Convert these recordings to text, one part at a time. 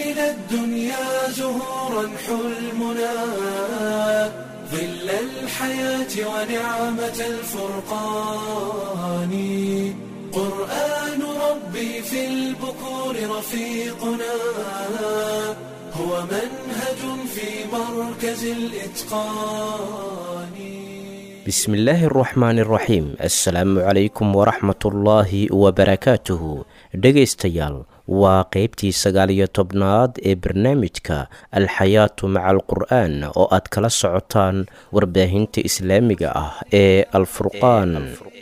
إلى الدنيا زهورا حلمنا ظل الحياة ونعمة الفرقان قرآن ربي في البكور رفيقنا هو منهج في مركز الإتقان بسم الله الرحمن الرحيم assalaamu calaykum waraxmatullaahi wabarakaatuhu dhegaystayaal waa qeybtii sagaal iyo tobnaad ee barnaamijka alxayaatu maca alqur'aan oo aad kala socotaan warbaahinta islaamiga ah ee alfurqaan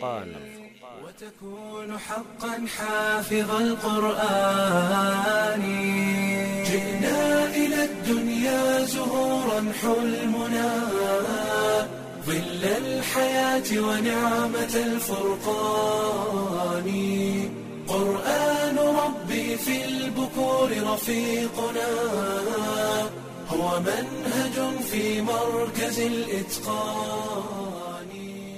وتكون حقا حافظ القرآن جئنا إلى الدنيا زهورا حلمنا ظل الحياة ونعمة الفرقان قرآن ربي في البكور رفيقنا هو منهج في مركز الإتقان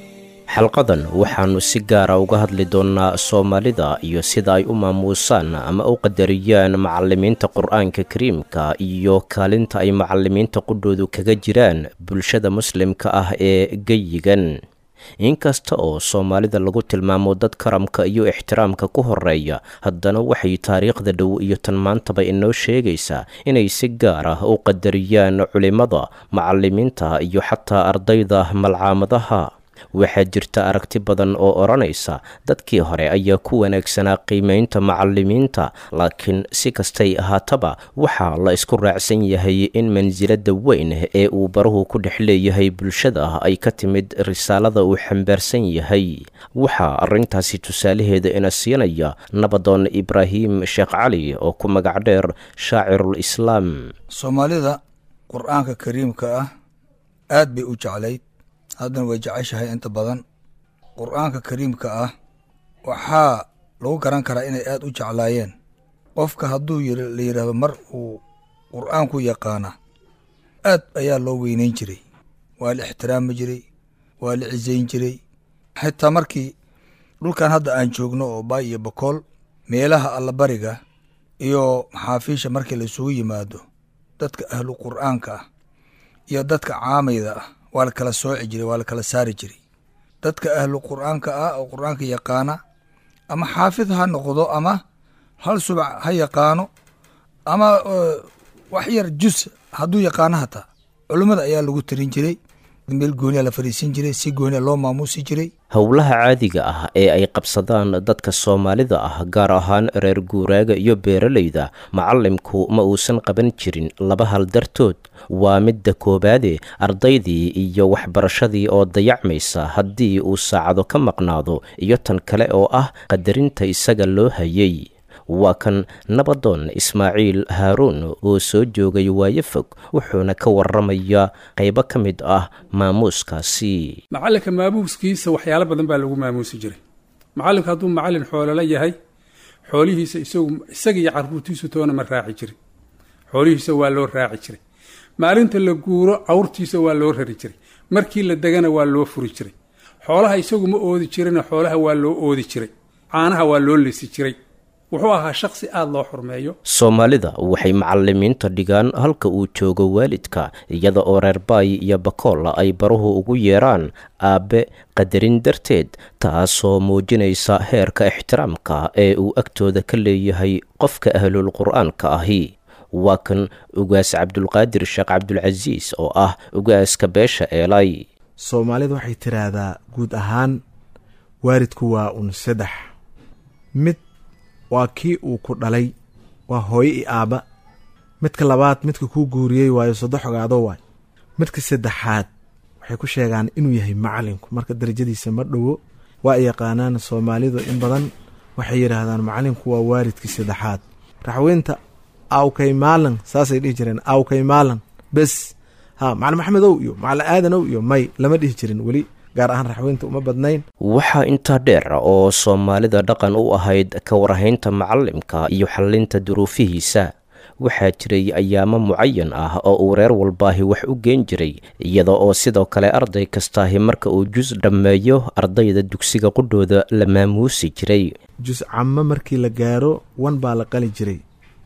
xalqadan waxaannu si gaara uga hadli doonnaa soomaalida iyo sida ay u maamuusaan ama u qadariyaan macallimiinta qur-aanka kariimka iyo kaalinta ay macallimiinta qudhoodu kaga jiraan bulshada muslimka ah ee geyigan inkasta oo soomaalida lagu tilmaamo dad karamka iyo ixtiraamka ku horeeya haddana waxay taariikhda dhow iyo tan maantaba inoo sheegaysaa inay si gaar ah u qadariyaan culimmada macallimiinta iyo xataa ardayda malcaamadaha waxaa jirta aragti badan oo odhanaysa dadkii hore ayaa ku wanaagsanaa qiimaynta macallimiinta laakiin si kastay ahaataba waxaa la isku raacsan yahay in mansilada weyn ee uu baruhu ku dhex leeyahay bulshada ay ka timid risaalada uu xambaarsan yahay waxaa arrintaasi tusaalaheeda ina siinaya nabadoon ibraahim sheekh cali oo ku magac dheer shaacirul islaam soomaalida qur-aanka kariimka ah aad bay u jeclayd haddana way jeceshahay inta badan qur-aanka kariimka ah waxaa lagu garan karaa inay aad u jeclaayeen qofka hadduu la yidhaahdo mar uu qur-aanku yaqaana aad ayaa loo weyneyn jiray waa la ixtiraami jiray waa la cisayn jiray xitaa markii dhulkan hadda aan joogno oo baay iyo bakool meelaha allabariga iyo maxaafiisha markii laisugu yimaado dadka ahlu qur-aanka ah iyo dadka caamayda ah waa la kala sooci jiray waa la kala saari jiray dadka ahlu qur-aanka ah oo qur-aanka yaqaana ama xaafid ha noqdo ama hal subac ha yaqaano ama wax yar jus hadduu yaqaano hataa culummada ayaa lagu tarin jiray meel gooniya la fadhiisin jiray si gooniya loo maamuusi jiray howlaha caadiga ah ee ay qabsadaan dadka soomaalida ah gaar ahaan reer guuraaga iyo beeralayda macallimku ma uusan qaban jirin laba hal dartood waa midda koowaade ardaydii iyo waxbarashadii oo dayacmaysa haddii uu saacado ka maqnaado iyo tan kale oo ah qadarinta isaga loo hayay waa kan nabadoon ismaaciil haaruun oo soo joogay waayo fog wuxuuna ka waramayaa qaybo ka mid ah maamuuskaasi macallinka maamuuskiisa waxyaalo badan baa lagu maamuusi jiray macallinka hadduu macallin xoolola yahay xoolihiisa isagu isaga iyo carruurtiisu toona ma raaci jirin xoolihiisa waa loo raaci jiray maalinta la guuro cawrtiisa waa loo rari jiray markii la degana waa loo furi jiray xoolaha isagu ma oodi jirina xoolaha waa loo oodi jiray caanaha waa loo lisi jiray wuxuu ahaa shaksi aada loo xurmeeyo soomaalida waxay macallimiinta dhigaan halka uu joogo waalidka iyada oo reer baay iyo bakool ay baruhu ugu yeeraan aabbe qadarin darteed taasoo muujinaysa heerka ixtiraamka ee uu agtooda ka leeyahay qofka ahlul qur-aanka ahi waa kan ugaas cabdulqaadir sheekh cabdulcasiis oo ah ugaaska beesha eelay soomaalida waxay tiraahdaa guud ahaan waalidku waa un saddex mid waa kii uu ku dhalay waa hooyo i aabba midka labaad midka kuu guuriyey waayo saddex ogaado waay midka saddexaad waxay ku sheegaan inuu yahay macalinku marka darajadiisa ma dhowo waa ay yaqaanaan soomaalidu in badan waxay yidhaahdaan macalinku waa waalidkii saddexaad raxweynta awkay maalan saasay dhihi jireen awkay maalan bes ha macali maxamedow iyo macali aadanow iyo may lama dhihi jirin weli gaar ahaan raxweynta uma badnayn waxaa intaa dheer oo soomaalida dhaqan u ahayd ka warhaynta macallimka iyo xallinta duruufihiisa waxaa jiray ayaamo mucayan ah oo uu reer walbaahi wax u geen jiray iyada oo sidoo kale arday kastaahi marka uu jus dhammeeyo ardayda dugsiga qudhooda la maamuusi jiray jus camo markii la gaaro wan baa la qali jiray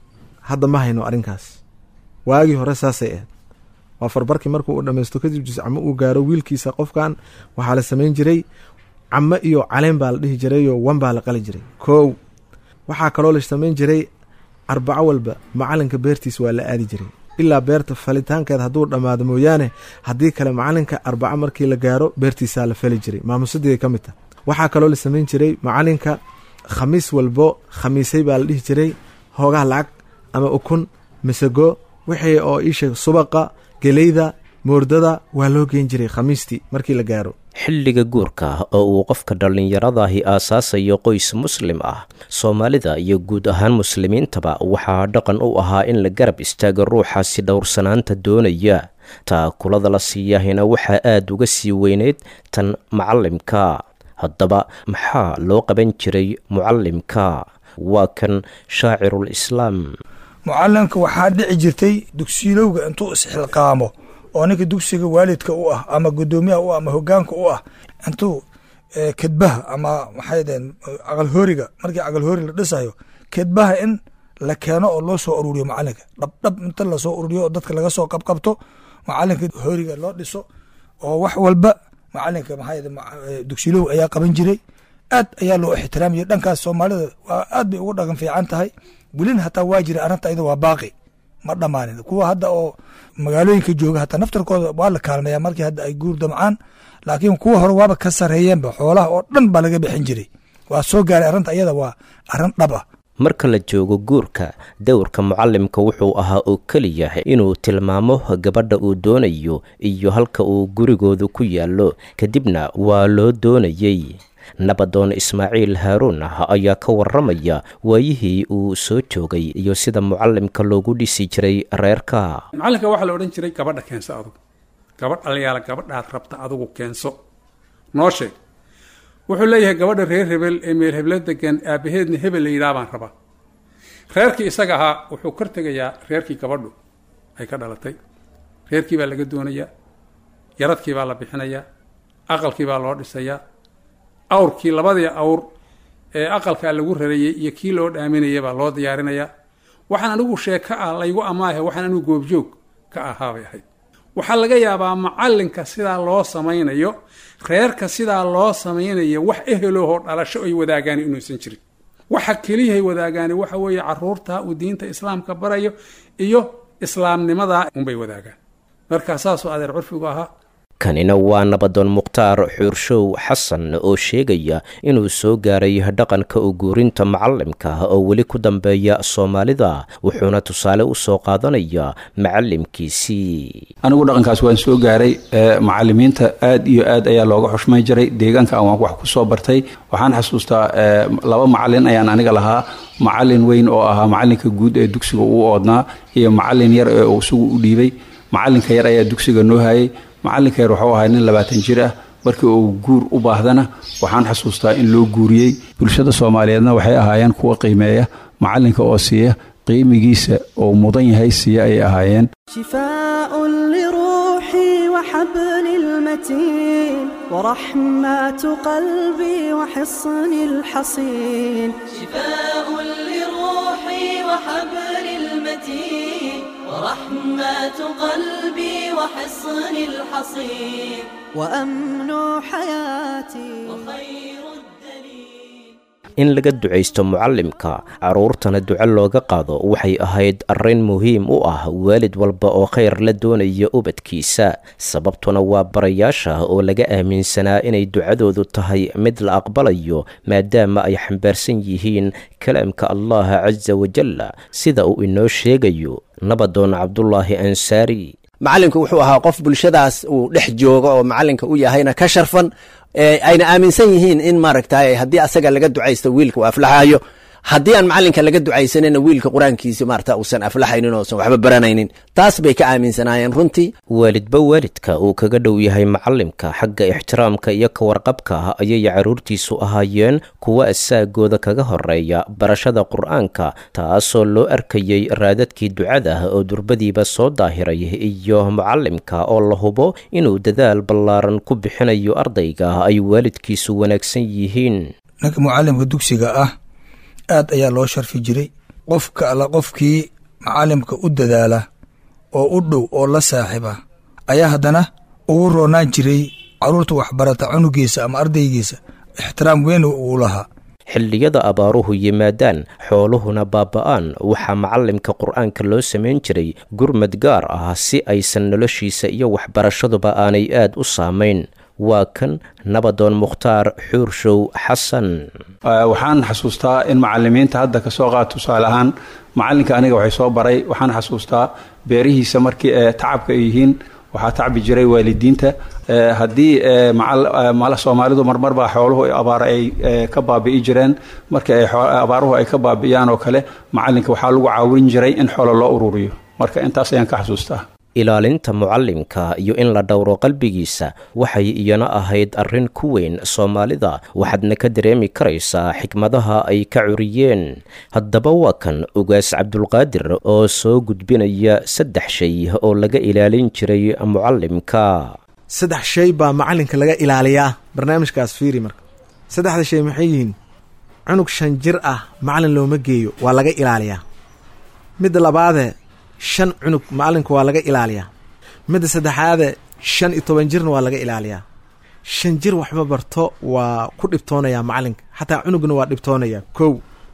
hadda ma hayno arrinkaas waagii hore saasay ahayd waa farbarkii markuu uu dhammaysto kadib jiscamo uu gaaro wiilkiisa qofkan waxaa la samayn jiray camo iyo caleen baa la dhihi jirayoo wan baa la qali jiray kow waxaa kaloo la samayn jiray arbaco walba macalinka beertiis waa la aadi jiray ilaa beerta falitaankeed hadduu dhammaado mooyaane haddii kale macalinka arbaco markii la gaaro beertiisaa la fali jiray maamusadii ka mid tah waxaa kaloo la samayn jiray macalinka khamiis walbo khamiisay baa la dhihi jiray hoogaha lacag ama ukun misago wixii oo iisheeg subaqa geleyda moordada waa loo geen jiray khamiistii markii la gaaro xilliga guurka oo uu qofka dhallinyaradahi aasaasayo qoys muslim ah soomaalida iyo guud ahaan muslimiintaba waxaa dhaqan u ahaa in la garab istaago ruuxaasi dhowrsanaanta doonaya taakulada la siiyahina waxaa aada uga sii weyneyd tan macalimka haddaba maxaa loo qaban jiray mucalimka waa kan shaacirul islaam mucalimka waxaa dhici jirtay dugsiilowga intuu isxilqaamo oo ninka dugsiga waalidka u ah ama gudoomiyaha u ah ama hogaanka u ah intuu kedbaha ama maxay deen aqalhooriga markii aqalhoori la dhisayo kedbaha in la keeno oo loo soo ururiyo macalinka dhabdhab inta lasoo ururiyo oo dadka laga soo qabqabto macalinka hooriga loo dhiso oo wax walba macalinka maxaa dugsiilow ayaa qaban jiray aad ayaa loo ixtiraamiyay dhankaas soomaalida waa aad bay ugu dhaqan fiican tahay welina hataa waa jira arrinta iyada waa baaqi ma dhammaanin kuwa hadda oo magaalooyinka jooga hataa naftarkooda waa la kaalmeeya markii hadda ay guur damcaan laakiin kuwa hore waaba ka sareeyeenba xoolaha oo dhan baa laga bixin jiray waa soo gaaray arrinta iyada waa arrin dhab ah marka la joogo guurka dowrka mucalimka wuxuu ahaa oo keliya inuu tilmaamo gabadha uu doonayo iyo halka uu gurigoodu ku yaallo kadibna waa loo doonayey nabadoon ismaaciil haaruun ah ayaa ka waramaya waayihii uu soo joogay iyo sida mucalimka loogu dhisi jiray reerka macalinka waxaa la odhan jiray gabadha keenso adugu gabadh alayaala gabadhaad rabta adugu keenso noo sheeg wuxuu leeyahay gabadha reer hebel ee meel heblo degan aabaheedna hebel la yidhaha baan rabaa reerkii isaga ahaa wuxuu kor tegayaa reerkii gabadhu ay ka dhalatay reerkii baa laga doonayaa yaradkii baa la bixinayaa aqalkii baa loo dhisayaa awrkii labadii awr ee aqalkaa lagu rarayey iyo kii loo dhaaminaya baa loo diyaarinayaa waxaan anigu sheeko ah laygu amaahe waxaan anigu goobjoog ka ahaabay ahayd waxaa laga yaabaa macalinka sidaa loo samaynayo reerka sidaa loo samaynayo wax eheloohoo dhalasho ay wadaagaan inuusan jirin waxa keliyahay wadaagaani waxa weeye caruurta uu diinta islaamka barayo iyo islaamnimadaa unbay wadaagaan markaa saasoo adeer curfigu ahaa kanina waa nabadoon mukhtaar xuurshow xasan oo sheegaya inuu soo gaaray dhaqanka u guurinta macalimka oo weli ku dambeeya soomaalida wuxuuna tusaale u soo qaadanaya macalimkiisii anigu dhaqankaas waan soo gaaray macalimiinta aad iyo aad ayaa looga xushmay jiray deegaanka aan wax ku soo bartay waxaan xasuustaa laba macalin ayaan aniga lahaa macalin weyn oo ahaa macalinka guud ee dugsiga uu oodnaa iyo macalin yar ee uu isagu u dhiibay macalinka yar ayaa dugsiga noo hayay macalinka yar wuxuu ahaa nin labaatan jir ah markii uu guur u baahdana waxaan xasuustaa in loo guuriyey bulshada soomaaliyeedna waxay ahaayeen kuwa qiimeeya macalinka oo siiya qiimigiisa oo mudan yahay siiya ayay ahaayeen شفاء لروحي وحبل المتين ورحمة قلبي وحصن الحصين شفاء لروحي وحبل المتين ورحمة قلبي وحصن الحصين وأمن حياتي وخير الدليل in laga ducaysto mucalimka carruurtana duco looga qaado waxay ahayd arrin muhiim u ah waalid walba oo khayr la doonaya ubadkiisa sababtuna waa barayaasha oo laga aaminsanaa inay ducadoodu tahay mid la aqbalayo maadaama ay xambaarsan yihiin kalaamka allah casa wajalla sida uu inoo sheegayo nabadoon cabdulaahi ansaari macalinku wuxuu ahaa qof bulshadaas uu dhex joogo oo macalinka u yahayna ka sharfan ayna aaminsan yihiin in maaragtay haddii asaga laga ducaysto wiilka uu aflaxayo haddii aan macalinka laga ducaysanina wiilka qur-aankiisi maarata uusan aflaxaynin oosan waxba baranaynin taas bay ka aaminsanaayeen runtii waalidba waalidka uu kaga dhow yahay macalimka xagga ixtiraamka iyo ka warqabka ayay carruurtiisu ahaayeen kuwa asaagooda kaga horeeya barashada qur-aanka taasoo loo arkayey raadadkii ducada oo durbadiiba soo daahiray iyo macalimka oo la hubo inuu dadaal ballaaran ku bixinayo ardayga ay waalidkiisu wanaagsan yihiin ninka mucalimka dugsiga ah aad ayaa loo sharfi jiray qofka alla qofkii macalimka u dadaala oo u dhow oo la saaxiiba ayaa haddana ugu roonaan jiray carruurta waxbarata cunugiisa ama ardaygiisa ixtiraam weyn uu lahaa xilliyada abaaruhu yimaadaan xooluhuna baaba'aan waxaa macallimka qur'aanka loo samayn jiray gurmad gaar ah si aysan noloshiisa iyo waxbarashaduba aanay aad u saamayn waa kan nabadoon mukhtaar xuurshow xasan waxaan xasuustaa in macalimiinta hadda kasoo qaad tusaale ahaan macalinka aniga waxay soo baray waxaan xasuustaa beerihiisa markii tacabka ay yihiin waxaa tacbi jiray waalidiinta haddii soomaalidu marmar baa xooluhu abaar ay ka baabi'i jireen markii abaaruhu ay ka baabi'iyaan oo kale macalinka waxaa lagu caawin jiray in xoolo loo ururiyo marka intaas ayaan ka xasuustaa ilaalinta mucallimka iyo in la dhowro qalbigiisa waxay iyana ahayd arrin ku weyn soomaalida waxaadna ka dareemi karaysaa xikmadaha ay ka curiyeen haddaba waa kan ugaas cabdulqaadir oo soo gudbinaya saddex shay oo laga ilaalin jiray mucallimka saddex shay baa macalinka laga ilaaliyaa barnaamijkaas fiiri marka saddexda shay maxay yihiin cunug shan jir ah macalin looma geeyo waa laga ilaaliyaa midda labaade shan cunug macalinka waa laga ilaaliyaa midda saddexaade shan iyo toban jirna waa laga ilaaliyaa shan jir waxma barto waa ku dhibtoonayaa macalinka xataa cunugna waa dhibtoonayaa kow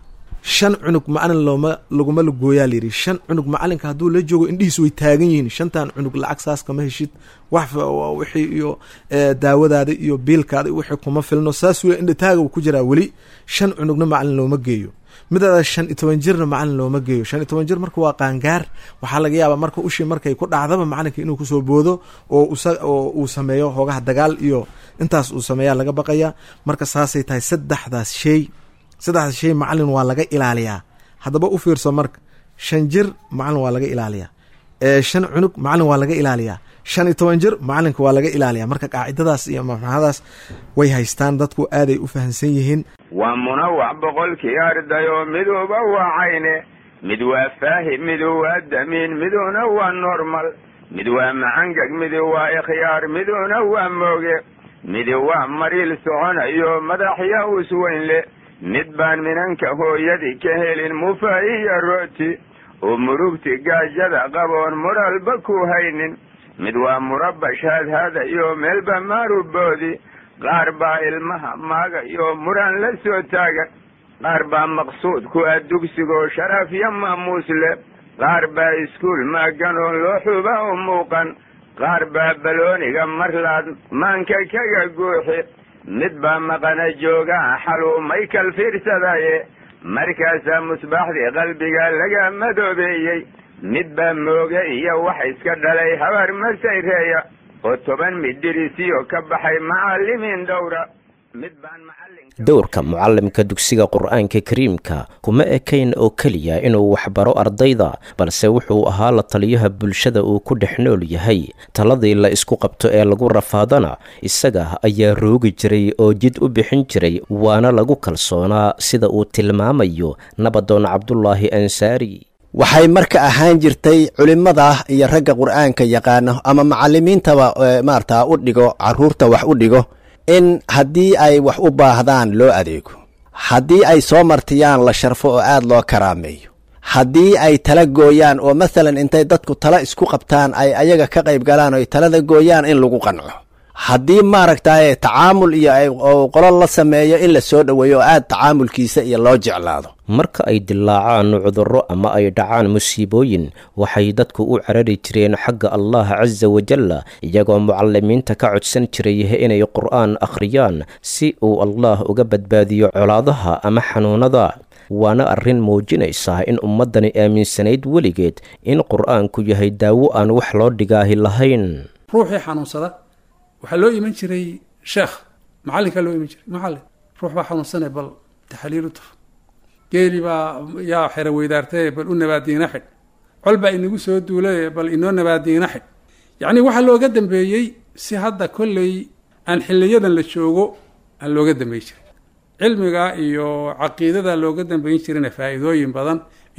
shan cunug macalin looma laguma lagooyaa layidhi shan cunug macalinka hadduu la joogo indhihiis way taagan yihiin shantan cunug lacag saas kama heshid wax wixii iyo daawadaada iyo biilkaada wixii kuma filno saas wey indhataaga ku jiraa weli shan cunugna macalin looma geeyo midaada shan iyo toban jirna macalin looma geeyo shan iyo toban jir marka waa qaangaar waxaa laga yaabaa marka ushii markay ku dhacdaba macalinka inuu kusoo boodo oo oo uu sameeyo hoogaha dagaal iyo intaas uu sameeyaa laga baqaya marka saasay tahay saddexdaas shay saddexdaas shay macalin waa laga ilaaliyaa haddaba u fiirso marka shan jir macalin waa laga ilaaliyaa shan cunug macalin waa laga ilaaliyaa shan iyo toban jir macalinka waa laga ilaaliyaa marka qaacidadaas iyo mafxadaas way haystaan dadku aaday u fahamsan yihiin waa munawac boqolkii ardayo miduba waa cayne mid waa faahim midu waa damiin miduna waa normal mid waa macangag midu waa ikhyaar miduna waa mooge midi waa mariil soconayo madaxya usweynle mid baan minanka hooyadii ka helin mufa iyo rooti oo murugti gaajada qaboon muralba ku haynin mid waa murabash haadhaada iyo meelba maaruboodi qaar baa ilmaha maaga iyo muran la soo taagan qaar baa maqsuud ku ah dugsigoo sharaf iyo maamuus leh qaar baa iskuul maagan oo loo xuba u muuqan qaar baa balooniga marlaad maanka kaga guuxi mid baa maqana joogaa xaluumay kal fiirsadaye markaasaa musbaaxdii qalbiga laga madoobeeyey mid baa mooge iyo wax iska dhalay habar masayreeya oo toban midirisiyo ka baxay macallimiin dhowra mid baan dowrka mucallimka dugsiga qur'aanka kariimka kuma ekayn oo keliya inuu waxbaro ardayda balse wuxuu ahaa la taliyaha bulshada uu ku dhex nool yahay taladii la isku qabto ee lagu rafaadana isaga ayaa roogi jiray oo jid u bixin jiray waana lagu kalsoonaa sida uu tilmaamayo nabadoon cabdulaahi ansaari waxay marka ahaan jirtay culimada iyo ragga qur'aanka yaqaano ama macalimiintaba maarata u dhigo caruurta wax u dhigo in haddii ay wax u baahdaan loo adeego haddii ay soo martiyaan la sharfo oo aad loo karaameeyo haddii ay tala gooyaan oo masalan intay dadku tala isku qabtaan ay ayaga ka qayb galaan oo ay talada gooyaan in lagu qanco haddii maaragtay tacaamul iyo qolo la sameeyo in la soo dhoweeyo oo aad tacaamulkiisa iyo loo jeclaado marka ay dilaacaan cudurro ama ay dhacaan musiibooyin waxay dadku u carari jireen xagga allah casa wajalla iyagoo mucalimiinta ka codsan jiray inay qur'aan akhriyaan si uu allah uga badbaadiyo colaadaha ama xanuunada waana arrin muujinaysa in ummaddani aaminsanayd weligeed in qur'aanku yahay daawo aan wax loo dhigaahi lahayn ruuxii xanuunsada waxaa loo iman jiray sheekh macallinkaa loo iman jiray macallin ruux baa xanuunsanay bal taxaliil u tuf geeli baa yaa xero weydaartaye bal u nabaadiina xidh col baa inagu soo duulaye bal inoo nabaadiina xidh yacnii waxaa looga dambeeyey si hadda kolley aan xiliyadan la joogo aan looga dambeyn jirin cilmiga iyo caqiidada looga dambeyn jirina faa'iidooyin badan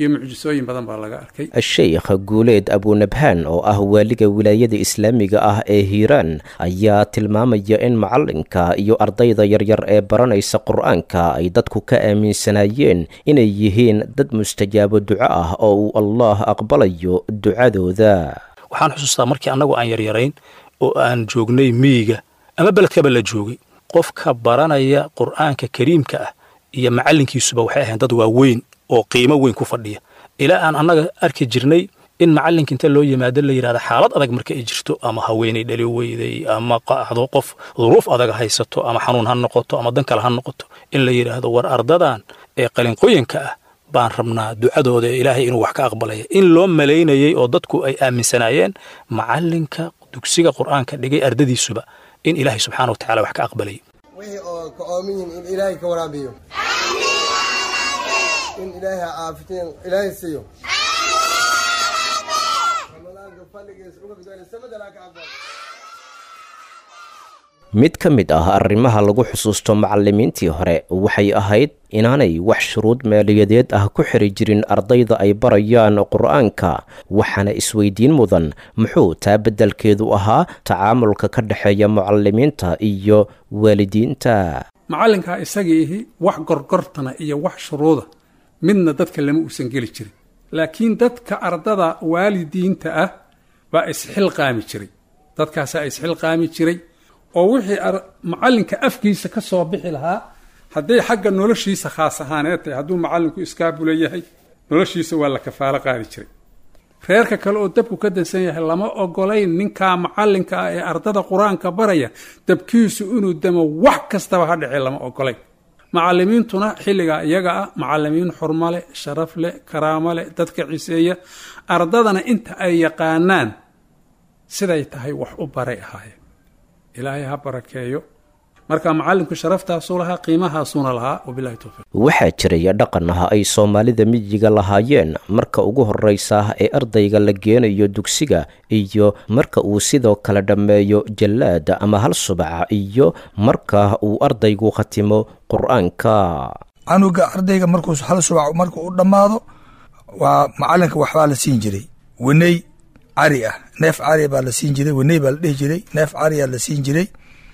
iyo mucjisooyin badan baa laga arkay sheikh guuleed abunabhaan oo ah waaliga wilaayada islaamiga ah ee hiiraan ayaa tilmaamaya in macalinka iyo ardayda yaryar ee baranaysa qur-aanka ay dadku ka aaminsanaayeen inay yihiin dad mustajaabo duco ah oo uu allah aqbalayo ducadooda waxaan xusuustaa markii annagu aan yaryarayn oo aan joognay miyiga ama beledkaba la joogay qofka baranaya qur'aanka kariimka ah iyo macallinkiisuba waxay ahayn dad waaweyn oo qiimo weyn ku fadhiya ilaa aan annaga arki jirnay in macallinka inta loo yimaado la yidhahda xaalad adag marka ay jirto ama haweenay dhali weyday ama qaacdo qof duruuf adag haysato ama xanuun ha noqoto ama dan kale ha noqoto in la yidhaahdo war ardadan ee qalinqoyanka ah baan rabnaa ducadooda ee ilaahay inuu wax ka aqbalaya in loo malaynayey oo dadku ay aaminsanaayeen macallinka dugsiga qur'aanka dhigay ardadiisuba in ilaahay subxaana wa tacala wax ka aqbalayay wixii oo ka oomiyin in ilaahay ka waraabiyo in ilaahay ha caafitiin ilaahay siiyo ramadaanka fadligiisa uga bidaan samadana ka aqbal mid ka mid ah arrimaha lagu xusuusto macallimiintii hore waxay ahayd inaanay wax shuruud maaliyadeed ah ku xiri jirin ardayda ay barayaan qur'aanka waxaana isweydiin mudan muxuu taa beddelkeedu ahaa tacaamulka ka dhexeeya mucallimiinta iyo waalidiinta macallinkaa isagiihi wax gorgortana iyo wax shuruuda midna dadka lama uusan geli jirin laakiin dadka ardada waalidiinta ah baa isxilqaami jiray dadkaasaa isxilqaami jiray oo wixii macallinka afkiisa ka soo bixi lahaa hadday xagga noloshiisa khaas ahaaneed tahay hadduu macallinku iskaabula yahay noloshiisa waa la kafaalo qaadi jiray reerka kale oo dabku ka dansan yahay lama ogolayn ninkaa macallinka ah ee ardada qur-aanka baraya dabkiisu inuu damo wax kastaba ha dhece lama ogolayn macallimiintuna xilligaa iyaga ah macallimiin xurmo leh sharaf leh karaamo leh dadka ciseeya ardadana inta ay yaqaanaan siday tahay wax u baray ahaayeen ilaahay ha barakeeyo marka macallinku sharaftaasu lahaa qiimahaasuuna lahaa wabilahi towfiiq waxaa jiraya dhaqan ah ay soomaalida miyiga lahaayeen marka ugu horraysa ee ardayga la geenayo dugsiga iyo marka uu sidoo kale dhammeeyo jallaada ama hal subaca iyo marka uu ardaygu khatimo qur-aanka canuga ardayga markuu hal subac marka u dhammaado waa macallinka waxbaa la siin jiray weney cari ah neef cari baa la siin jiray weney baa la dhihi jiray neef cariyaa la siin jiray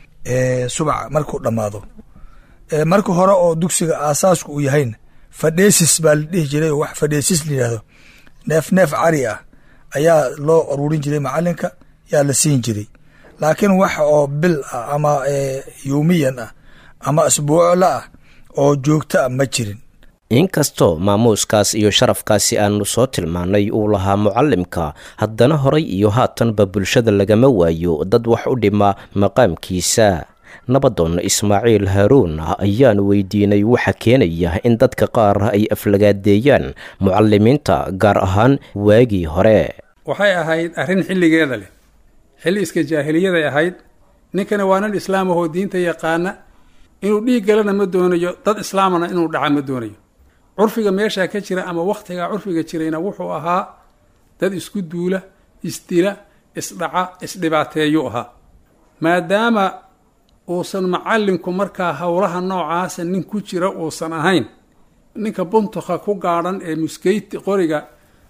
subaca markuu dhammaado marka hore oo dugsiga aasaasku uu yahayna fadheesis baa la dhihi jiray oo wax fadheesis la yidhahdo neef neef cari ah ayaa loo aruurin jiray macallinka yaa la siin jiray laakiin wax oo bil ah ama yowmiyan ah ama asbuucla ah oo joogto ah ma jirin inkastoo maamuuskaas iyo sharafkaasi aanu soo tilmaannay uu lahaa mucallimka haddana horay iyo haatanba bulshada lagama waayo dad wax u dhima maqaamkiisa nabadoon ismaaciil haaruun ayaan weydiinay waxa keenaya in dadka qaar ay aflagaadeeyaan mucallimiinta gaar ahaan waagii hore waxay ahayd arrin xilligeeda leh xilli iska jaahiliyaday ahayd ninkana waa nin islaam ahoo diinta yaqaana inuu dhiig galana ma doonayo dad islaamana inuu dhaca ma doonayo curfiga meeshaa ka jira ama wakhtigaa curfiga jirayna wuxuu ahaa dad isku duula isdila isdhaca isdhibaateeyuu ahaa maadaama uusan macallinku markaa howlaha noocaasa nin ku jira uusan ahayn ninka buntuka ku gaadhan ee muskeyti qoriga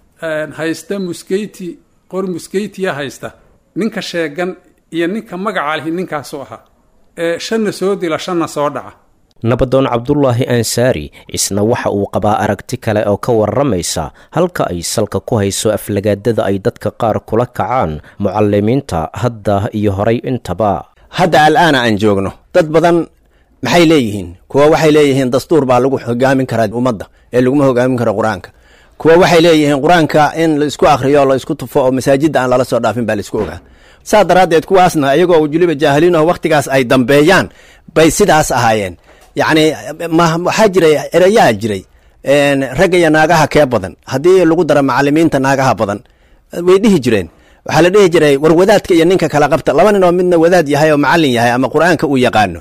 haysta muskeyti qori muskeytiya haysta ninka sheegan iyo ninka magaca lihi ninkaasuu ahaa ee shanna soo dila shanna soo dhaca nabadoon cabdulaahi ansaari isna waxa uu qabaa aragti kale oo ka warramaysa halka ay salka ku hayso aflagaadada ay dadka qaar kula kacaan mucallimiinta hadda iyo horay intaba hadda al'aana aan joogno dad badan maxay leeyihiin kuwa waxay leeyihiin dastuur baa lagu hogaamin karaa ummadda ee laguma hogaamin karo qur-aanka kuwa waxay leeyihiin qur-aanka in la isku akhriyo la isku tufo oo masaajidda aan lala soo dhaafin baa la isku ogaa saa daraaddeed kuwaasna iyagoo weliba jaahiliinaho wakhtigaas ay dambeeyaan bay sidaas ahaayeen yacni waxaa jiray erayaa jiray ragga iyo naagaha kee badan haddii lagu daro macallimiinta naagaha badan way dhihi jireen waxaa la dhihi jiray war wadaadka iyo ninka kala qabta laba nin oo midna wadaad yahay oo macallin yahay ama qur-aanka uu yaqaano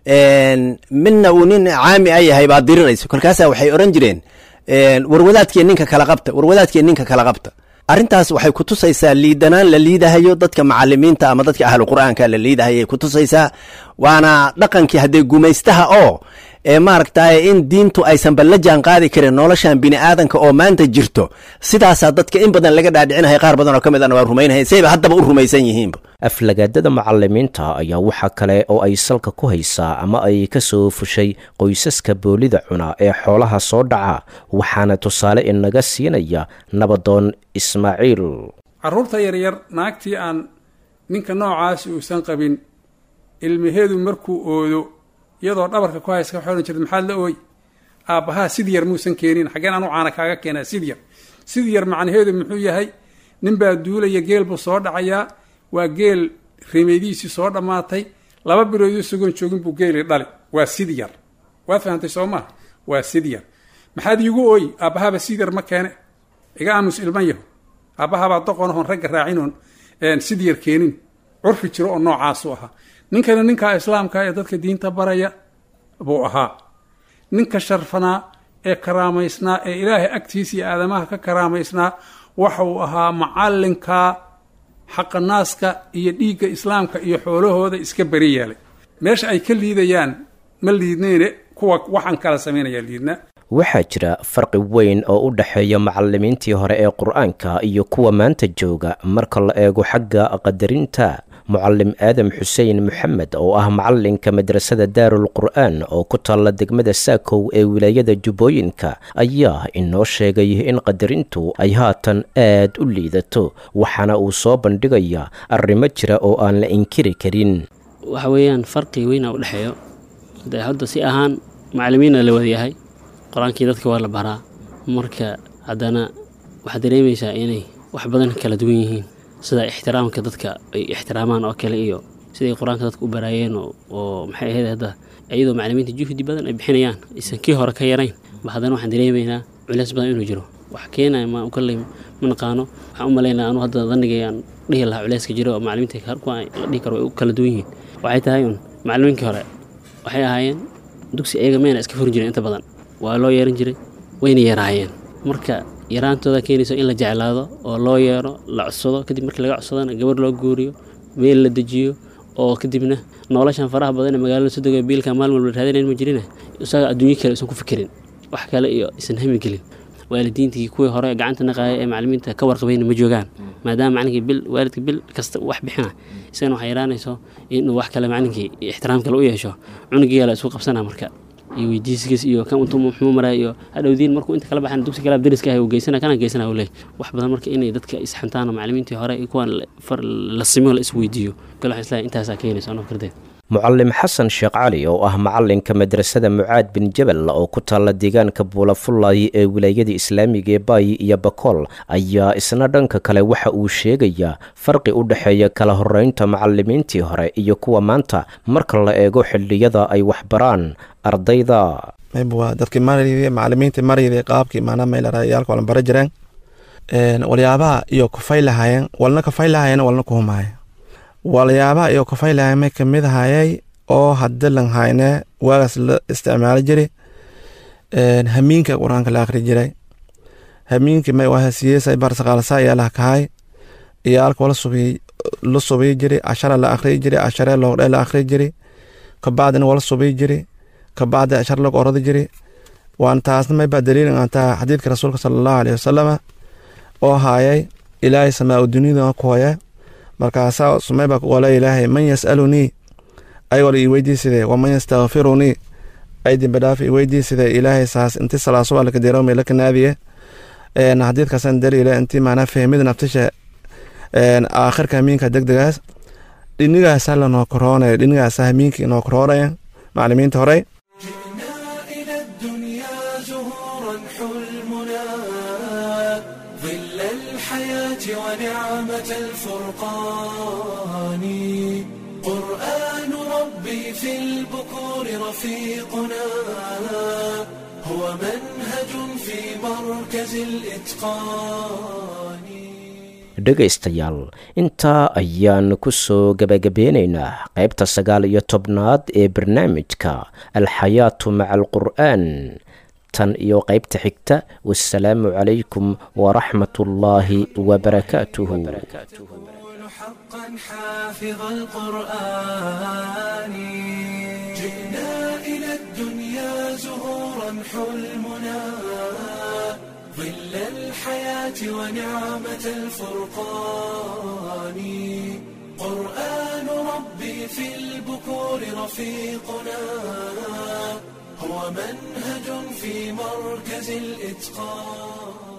midna uu nin caami a yahay baa dirirayso kolkaasa waxay oran jireen war wadaadkiiyo ninka kala qabta war wadaadkiiyo ninka kala qabta arrintaas waxay kutusaysaa liidanaan la liidahayo dadka macalimiinta ama dadka ahlu qur-aanka la liidahayay kutusaysaa waana dhaqankii haddee gumaystaha oo ee maaragtay in diintu aysanba la jaan qaadi karin noloshan bini aadanka oo maanta jirto sidaasaa dadka in badan laga dhaadhicinahay qaar badan oo ka mid ana waa rumaynahay sayba haddaba u rumaysan yihiinba aflagaadada macalimiinta ayaa waxa kale oo ay salka ku haysaa ama ay ka soo fushay qoysaska boolida cuna ee xoolaha soo dhaca waxaana tusaale inaga siinaya nabadoon ismaaciil carruurta yaryar naagtii aan ninka noocaasi uusan qabin ilmaheedu markuu oodo iyadoo dhabarka ku hayska waxay odhan jirta maxaad la ooy aabbahaa sid yar muusan keenin xaggeen anu caana kaaga keenaa sid yar sid yar macnaheedu muxuu yahay nin baa duulaya geel buu soo dhacayaa waa geel reemeydiisii soo dhammaatay laba bilood isagoon joogin buu geeli dhali waa sid yar waad fahamtay soo maha waa sid yar maxaad iigu ooy aabbahaaba sid yar ma keene iga aamus ilman yaho aabbahaabaa doqonahoon ragga raacinoon sid yar keenin curfi jiro oo noocaasu ahaa ninkana ninkaa islaamka ee dadka diinta baraya buu ahaa ninka sharfanaa ee karaamaysnaa ee ilaahay agtiisa iyo aadamaha ka karaamaysnaa waxa uu ahaa macallinka xaqanaaska iyo dhiigga islaamka iyo xoolahooda iska beri yeelay meesha ay ka liidayaan ma liidnayne kuwa waxaan kala samaynayaa liidna waxaa jira farqi weyn oo u dhexeeya macalimiintii hore ee qur-aanka iyo kuwa maanta jooga marka la eego xagga qadarinta mucalim aadam xuseen moxamed oo ah macalinka madrasada daarul qur'aan oo ku taalla degmada saakow ee wilaayada jubbooyinka ayaa inoo sheegay in qadarintu ay haatan aad u liidato waxaana uu soo bandhigayaa arrimo jira oo aan la inkiri karin waxa weeyaan farqi weyna u dhexeeyo de hadda si ahaan macalimiina la wadayahay qur-aankii dadka waa la baraa marka haddana waxaad dareemaysaa inay wax badan kala duwan yihiin sida ixtiraamka dadka ay ixtiraamaan oo kale iyo siday qur-aanka dadka u baraayeen oo maxay ahayd hadda iyadoo macalimiinta juhdi badan ay bixinayaan aysan kii hore ka yarayn ba haddana waxaan dareemaynaa culeys badan inuu jiro wax keenaya ma kalley ma naqaano waxaan u malaynaa anu hadda danigayaan dhihi lahaa culeyska jiro oo macalimiinta kuwa la dhihi karo way u kala duwan yihiin waxay tahay un macalimiinkii hore waxay ahaayeen dugsi ayaga mayna iska furin jiren inta badan waa loo yeeran jiray wayna yaraayeen marka yaraantooda keenayso in la jeclaado oo loo yeero la codsado kadib markii laga codsadana gabar loo guuriyo meel la dejiyo oo kadibna noloshan faraha badan ee magaalada soo degaya biilka maalin walba raadinayn ma jirina isaga adduunyo kale isan ku fikirin wax kale iyo isan hami gelin waalidiintii kuwii hore gacanta naqaaya ee macalimiinta ka warqabayna ma joogaan maadaama macalinkii bil waalidka bil kasta wax bixina isagana waxay yaraanayso inuu wax kale macalinkii ixtiraam kale u yeesho cunugii la isku qabsana marka iyo weydiiskiis iyo kan intuu muxuu maraya iyo hadhowdiin markuu inta kala baxan dugsi kala dariska ah uu geysana kana geysana uu leeyahay wax badan marka inay dadka isxantaan macalimiintii hore iyo kuwan far la simo la isweydiiyo kale waxaan islahay intaasaa keenaysa anoo kardeed mucalim xasan sheekh cali oo ah macalinka madrasada mucaad bin jabal oo ku taalla deegaanka buulafullay ee wilaayada islaamiga ee baayi iyo bakool ayaa isna dhanka kale waxa uu sheegayaa farqi u dhexeeya kala horeynta macalimiintii hore iyo kuwa maanta marka la eego xilliyada ay waxbaraan ardayda waa dadkii marayday macalimiintii marayday qaabkii maanaa meelarayaalka walan bara jireen waliyaabaha iyo kufay lahaayeen walna kafay lahaayeen walna kuhumaaya waliyaabaha iyo kafay lahaayeen may kamid ahayay oo haddi lan hayne waagaas la isticmaali jiri hamiinka qur-aanka la akhri jiray hamiinkii may wahasiyeesay barsaqaalsa ayaa lah kahay iyaalka wala subiy la subiy jiri cashara la akhriyi jiri casharee loogdhe la akhri jiri kabacdina wala subiy jiri kabacdi cashar lagu oradi jiri waan taasna may baa daliilin aan taha xadiidka rasuulka sala allahu aleyhi wasalama oo haayay ilaahay samaa u duniyada ku hoya markaasaa sumay baa ku qola ilaahay man yas'alunii ayagoo ii weydiiside waman yastakfirunii ay dembidhaaf ii weydiiside ilaahay saas inti salaasuba lakadeerowme lakanaadiye xadiidkaasan daliile intii maanaa fahmida naftisha aakhirka hamiinka degdegaas dhinigaasa lanoo koroonaya dhinigaasa hamiinka inoo koroonaya macalimiinta horey ونعمة الفرقان قرآن ربي في البكور رفيقنا هو منهج في مركز الإتقان dhegaystayaal intaa ayaan ku soo gebagabeynaynaa qaybta sagaal iyo tobnaad ee barnaamijka alxayaatu maca alqur'aan tan iyo qaybta xigta wasalaamu calaykum waraxmat ullaahi wabarakaatuhu حقا حافظ القرآن جئنا إلى الدنيا حلمنا ظل الحياة ونعمة الفرقان قرآن ربي في البكور رفيقنا هو منهج في مركز الإتقان